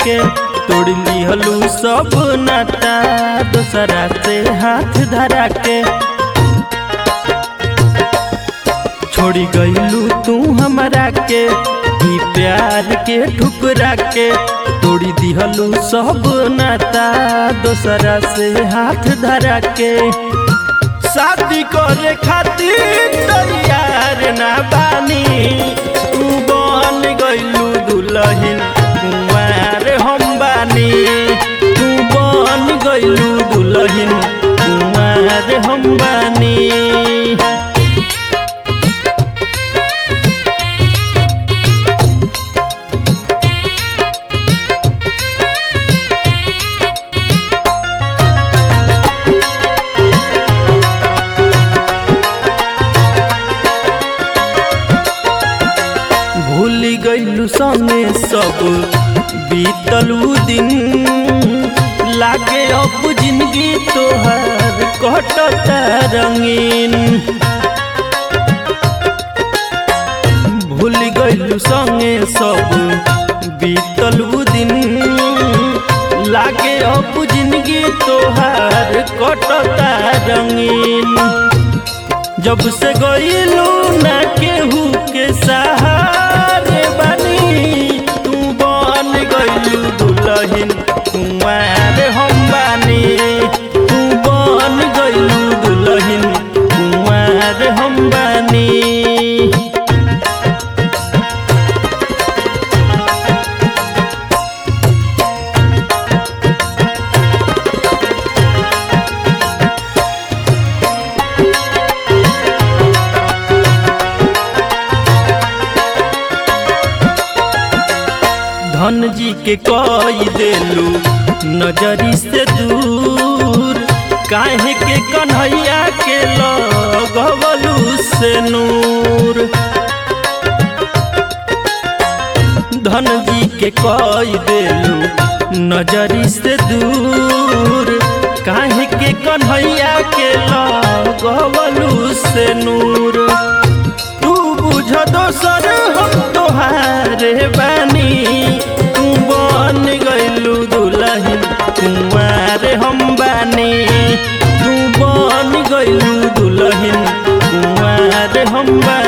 के तोड़ लिहलू सब नाता दोसरा से हाथ धरा के छोड़ी गईलू तू हमरा के ई प्यार के ठुकरा के तोड़ी दिहलू सब नाता दोसरा से हाथ धरा के शादी करे खातिर तैयार ना बानी तू बन गईलू दुल्हन कुंवार हम बानी तू बन गईलू दुल्हन कुंवार हम बानी भूल गईलू सने सब बीतलू दिन लागे अब जिंदगी तोहर कटता रंगीन भूल गईलू संगे सब बीतलू दिन लागे अब जिंदगी तोहर कटता रंगीन जब से गईलू ना केहू के सहारे बनी तू बन गईलू दुल्हन कुंवार हम बानी तू बन गईलू दुल्हन कुंवार हम बानी धन जी के कई देलू नजरी से दूर काहे के कन्हैया के लगवलू से नूर धन जी के कई देलू नजरी से दूर काहे के कन्हैया के लगवलू से नूर तू बुझ दोसर हम तोहारे बानी तू बन गईलू दुल्हन कुंवार हम बानी तू बन गईलू दुल्हन कुंवार हम बानी